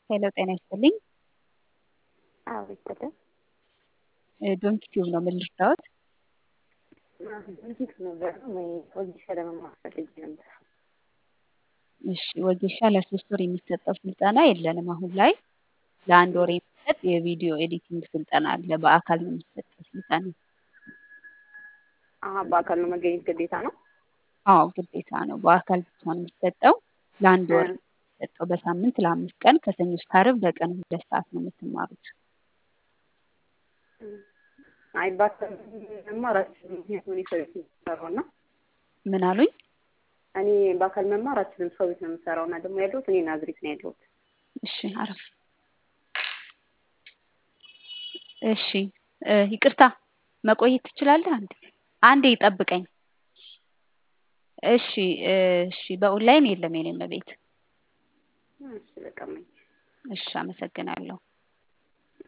ሄሎ ጤና ይስጥልኝ። አዎ ይስጥልን። ዶንኪ ቲዩብ ነው ምን ልርዳዎት? በፊት ነበር ወይ ወጌሻ ለመማር ፈልጌ ነበር። እሺ ወጌሻ ለሶስት ወር የሚሰጠው ስልጠና የለንም አሁን ላይ። ለአንድ ወር የሚሰጥ የቪዲዮ ኤዲቲንግ ስልጠና አለ። በአካል ነው የሚሰጠው ስልጠና። አሀ በአካል ነው መገኘት ግዴታ ነው? አዎ ግዴታ ነው። በአካል ብቻ ነው የሚሰጠው። ለአንድ ወር ነው የሚሰጠው። በሳምንት ለአምስት ቀን ከሰኞ እስከ ዓርብ በቀን ሁለት ሰዓት ነው የምትማሩት። አይ በአካል መማር አልችልም። ምክንያቱም እኔ ሰው ቤት ነው የምሰራው እና ምን አሉኝ? እኔ በአካል መማር አልችልም። ሰው ቤት ነው የምሰራው እና ደግሞ ያለሁት እኔ ናዝሬት ነው ያለሁት። እሺ አረፍ እሺ እ ይቅርታ መቆየት ትችላለህ? አንዴ አንዴ ይጠብቀኝ። እሺ እ እሺ በኦንላይን የለም የኔ እመቤት። እሺ በቃ እመኝ። እሺ አመሰግናለሁ።